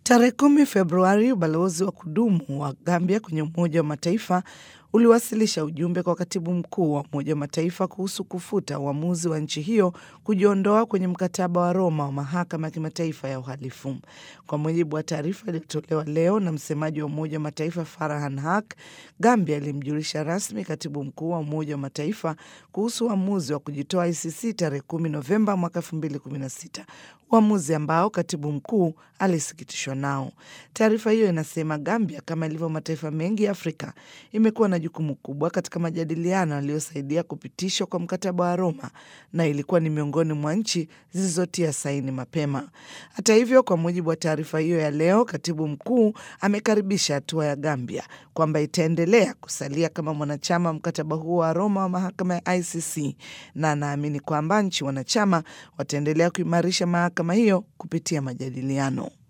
Tarehe kumi Februari, ubalozi wa kudumu wa Gambia kwenye Umoja wa Mataifa uliwasilisha ujumbe kwa katibu mkuu wa Umoja wa Mataifa kuhusu kufuta uamuzi wa nchi hiyo kujiondoa kwenye mkataba wa Roma wa mahakama ya kimataifa ya uhalifu. Kwa mujibu wa taarifa iliyotolewa leo na msemaji wa Umoja wa Mataifa Farhan Haq, Gambia ilimjulisha rasmi katibu mkuu wa Umoja wa Mataifa kuhusu uamuzi wa kujitoa ICC tarehe 10 Novemba mwaka 2016, uamuzi ambao katibu mkuu alisikitishwa nao. Taarifa hiyo inasema Gambia, kama ilivyo mataifa mengi ya Afrika, imekuwa na jukumu kubwa katika majadiliano yaliyosaidia kupitishwa kwa mkataba wa Roma na ilikuwa ni miongoni mwa nchi zilizotia saini mapema. Hata hivyo, kwa mujibu wa taarifa hiyo ya leo, katibu mkuu amekaribisha hatua ya Gambia kwamba itaendelea kusalia kama mwanachama mkataba huo wa Roma wa mahakama ya ICC na anaamini kwamba nchi wanachama wataendelea kuimarisha mahakama hiyo kupitia majadiliano.